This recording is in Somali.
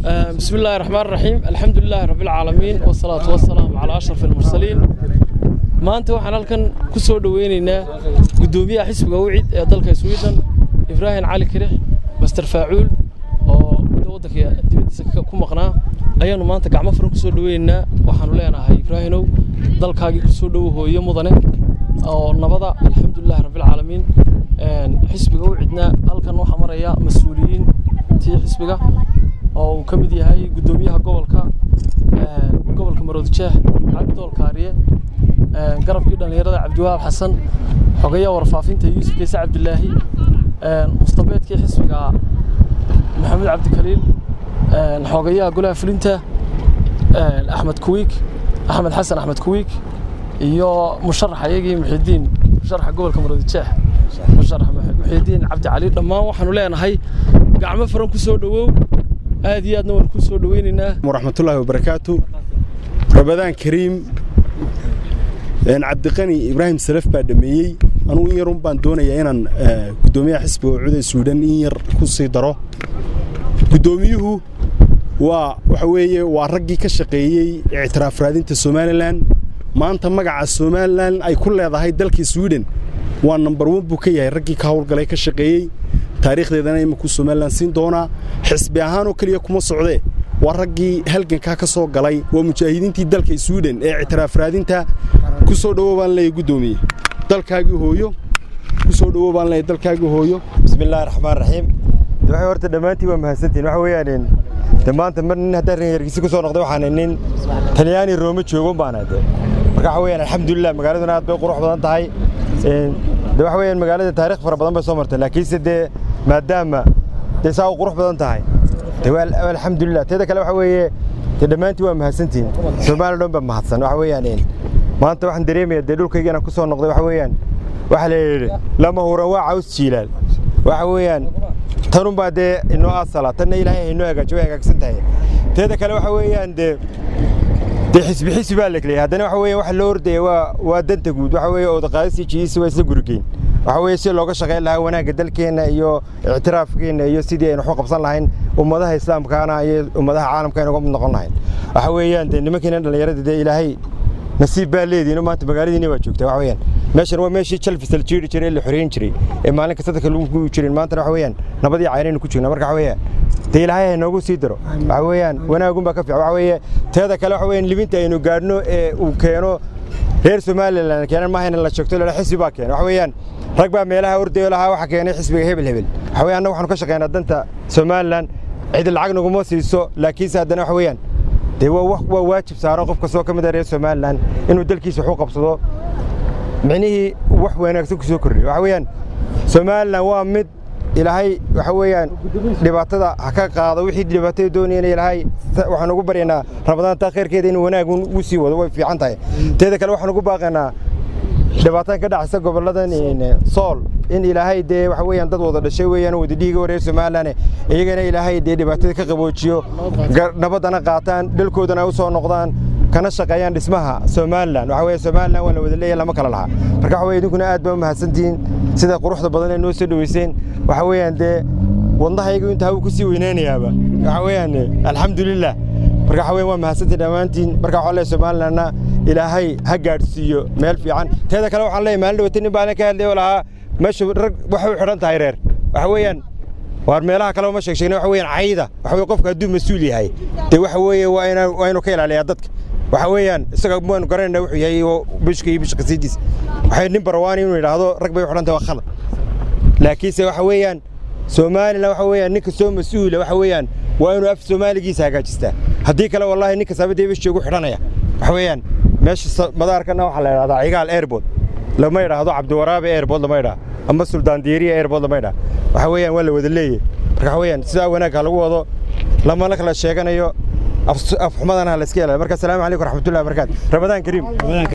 بسم الله الرحمن الرحيم الحمد لله رب العالمين والصلاة والسلام على أشرف المرسلين maanta waxaan halkan ku soo dhaweynaynaa guddoomiyaha xisbiga wicid ee dalka sweden ibraahim cali kirix master faacuul oo muddo waddanka dibaddiisa ku maqnaa ayaanu maanta gacmo furan ku soo dhaweynaynaa waxaanu leenahay ibraahinow dalkaagii ku soo dhowo hooyo mudane oo nabada alxamdulilahi rabbilcaalamiin xisbiga wicdna halkan waxaa maraya mas-uuliyiin tii xisbiga oo uu ka mid yahay guddoomiyaha gobolka gobolka maroodijeex cabdidool kaariye garabkii dhallinyarada cabdiwahaab xasan xogayaha warfaafinta yuusuf keise cabdilaahi mustabeedkii xisbiga maxamed cabdikaliil xogayaha golaha fulinta axmed kuwiik axmed xasan axmed kuwiik iyo musharax ayagii muxidiin musharaxa gobolka maroodijeex musharax muxidiin cabdi cali dhammaan waxaanu leenahay gacmo furan ku soo dhowow aad iyo aadna waan ku soo dhoweynaynaa waraxmatullaahi wabarakaatu rabadaan kariim cabdiqani ibraahim salaf baa dhameeyey anugu in yarun baan doonayaa inaan guddoomiyaha xisbiga cuday suudhan in yar ku sii daro guddoomiyuhu waa waxa weeye waa raggii ka shaqeeyey ictiraaf raadinta somalilan maanta magaca somalilan ay ku leedahay dalka sweden waa nambar wan buu ka yahay raggii ka howlgalay ka shaqeeyey taariikhdeedana iminku somalilan siin doonaa xisbi ahaanoo keliya kuma socdee waa raggii halgankaa ka soo galay waa mujaahidiintii dalka sweden ee ictiraaf raadinta ku soo dhowo baan leeyahy guddoomiye dalkaagii hooyo ku soo dhowo baan leeyahy dalkaagii hooyo bismillaahi raxmaan raxiim de waxay horta dhammaantiin waa mahadsantihin waxa weeyaan de maanta mar nin haddaan reerkiisi ku soo noqday waxaan nin talyaani roome joogon baana de marka waxa weeyaan alxamdulilah magaaladuna aad bay qurux badan tahay de waxa weeyaan magaalada taariikh fara badan bay soo martay laakiinse dee maadaama dee saa u qurux badan tahay de alxamdulilah teeda kale waxa weeye dee dhammaantiin waa mahadsantihin soomaaliya dhan baa mahadsan waxa weeyaan maanta waxaan dareemayaa dee dhulkayga inaan ku soo noqday waxa weeyaan waxa la yidhi lama huran waa caws jiilaal waxa weeyaan tanunbaa dee inoo asala tanna ilaahay haynoo hagaajo way hagaagsan tahay teeda kale waxa weeyaan dee dee xisbi xisbi baa la keliyay haddana waxa weeyaan waxa loo ordaya waa waa danta guud waxa weeye oodaqaadis iyo jiisi waa isla gurigeyn waxa weeye si looga shaqayn lahaa wanaagga dalkeenna iyo ictiraafkeenna iyo sidii aynu waxu qabsan lahayn ummadaha islaamkaana iyo ummadaha caalamka aynu uga mid noqon lahayn waxa weeyaan dee nimankiina dhallinyarada dee ilaahay nasiib baa leediino maanta magaaladiina waa joogtaa waxa weeyaan meeshan waa meeshii jalfis la jiiri jiray ee la xoreyn jiray ee maalin kasta dadka lagu gubi jirin maantana waxa weeyaan nabadii caynaynu ku jirnaa marka waxa weeyaan dee ilaahay ha noogu sii daro waxa weeyaan wanaagun baa ka fiican waxa weeye teeda kale waxa weeyaan libinta aynu gaadhno ee uu keeno reer somalilan keenan maaha in la joogto lala xisbi baa keena waxa weeyaan rag baa meelaha ordayo lahaa waxa keenay xisbiga hebel hebel waxa weeyaan annaga waxaanu ka shaqeynaa danta somalilan cid lacag naguma siiso laakiinse haddana waxa weeyaan dee waa waajib saaro qof kastoo ka mid ah reer somalilan inuu dalkiisa waxu qabsado micnihii wax wanaagsan ku soo kordhiyo waxa weeyaan somalilan waa mid ilaahay waxa weeyaan dhibaatada ha ka qaado wixii dhibaatada doonayana ilaahay waxaan ugu baryaynaa ramadaanta khayrkeeda inuu wanaag u sii wado way fiican tahay teeda kale waxaan ugu baaqaynaa dhibaatada ka dhacaysa gobolladan sool in ilaahay dee waxa weeyaan dad wada dhashay weeyaan wada dhiiga reer somalilan iyagana ilaahay dee dhibaatada ka qaboojiyo nabaddana qaataan dhalkoodana u soo noqdaan kana shaqeeyaan dhismaha somalilan waxa weeye somalilan waa la wada leeyahay lama kala lahaa marka waxa weye idinkuna aad baa u mahadsantihiin sida quruxda badan ee noo soo dhoweyseen waxa weeyaan dee wadnahaygu inta hawu ku sii weynaynayaaba waxa weeyaan alxamdulilah marka waxa weeyaan waa mahadsantihin dhammaantiin marka waxaa leeyahay somalilanna ilaahay ha gaadhsiiyo meel fiican teeda kale waxaan leeyahay maalin dhawata nin baan ka hadlay oo lahaa meesha rag waxay u xidhan tahay reer waxa weeyaan waar meelaha kale ma sheeg sheegna waxa weeyaan cayda waxa weeye qofka hadduu mas-uul yahay dee waxa weeye waa inaan waa inuu ka ilaaliyaa dadka waxa weeyaan isaga maanu garanayna wuxuu yahay oo bishka iyo bishka siidiis waxay nin barwaani inuu yidhaahdo rag bay u xidhan tahay waa khalad laakiinse waxa weeyaan somalilan waxa weeyaan ninka soo mas-uula waxa weeyaan waa inuu af soomaaligiisa hagaajistaa haddii kale wallahi ninka saabadee bishka ugu xidhanaya waxa weeyaan meesha madaarkana waxaa la yidhahdaa cigaal airport lama yidhaahdo cabdiwaraabe airport lama yidhaha ama suldaan diiriya airport lama yidhaha waxa weeyaan waa la wada leeyahy marka waxa weeyaan sidaa wanaagga lagu wado lamana kala sheeganayo afxumadana ha la iska ilaaliyo marka asalaamu calaykum waraxmatullahi wabarakaatu ramadaan kariim